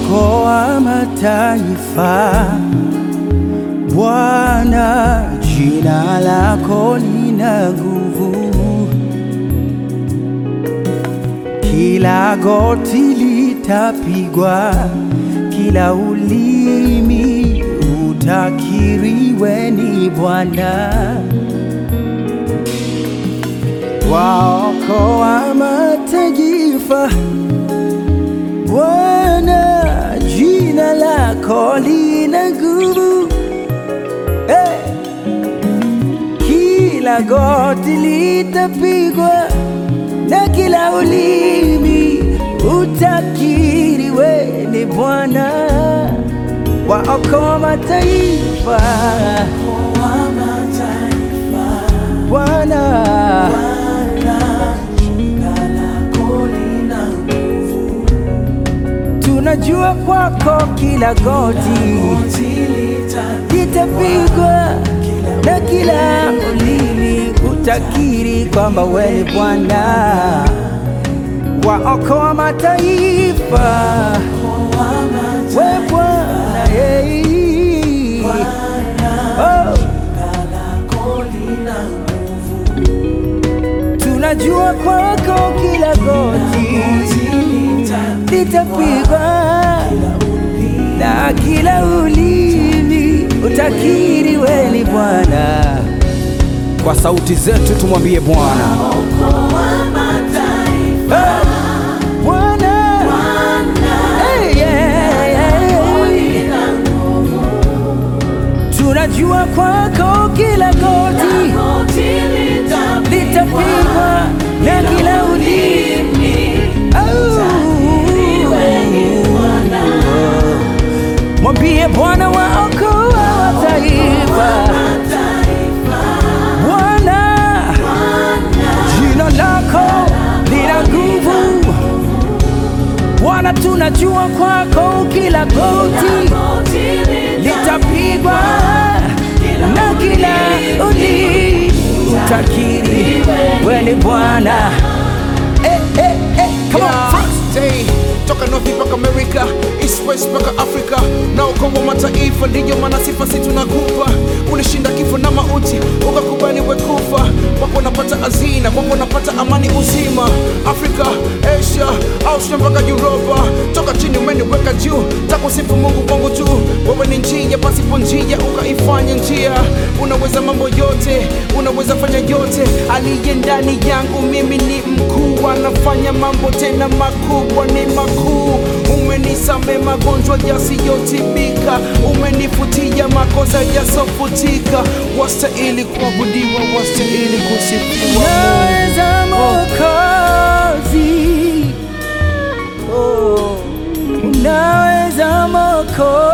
waokoa mataifa. Bwana, jina lako lina nguvu, kila goti litapigwa, kila ulimi utakiri wewe ni Bwana. Waokoa mataifa, Bwana, jina lako lina nguvu. Hey! Kila goti litapigwa na kila ulimi utakiri wewe ni Bwana. Waokoa mataifa, Bwana. Tunajua kwako kila goti litapigwa na kila ulimi utakiri kwamba wewe ni Bwana. Waokoa mataifa, wewe Bwana, hey. Oh. Tunajua kwako kila goti litapigwa na kila ulimi utakiri wewe ni Bwana. Kwa sauti zetu tumwambie Bwana, Eh, Bwana. Eh, yeah, yeah. Tunajua kwako kila goti litapigwa na kila ulimi Oh. Mwambie Bwana waokoa mataifa, Bwana jina lako lina nguvu. Bwana, tunajua kwako kila goti litapigwa na kila ulimi utakiri wewe ni Bwana. Eh, eh, eh, come on, Yeah, Frank. Jay, toka North mpaka America, East West mpaka Africa, na ukombo mataifa, ndiyo maana sifa si tunakupa. Ulishinda kifo na mauti, ukakubali wekufa. Wapo napata hazina, wapo napata amani uzima. Afrika, Asia, Australia mpaka Europa, toka chini umeniweka juu, takusifu Mungu kwangu tu. Wewe ni njia pasipo njia, ukaifanya njia. Unaweza mambo yote, unaweza fanya yote. Aliye ndani yangu mimi ni mkuu, anafanya mambo tena makubwa, ni makuu. Umenisame magonjwa yasiyotibika, umenifutia makosa yasofutika. Wastahili kuabudiwa, wastahili kusifiwa. Unaweza Mwokozi, oh, unaweza Mwokozi.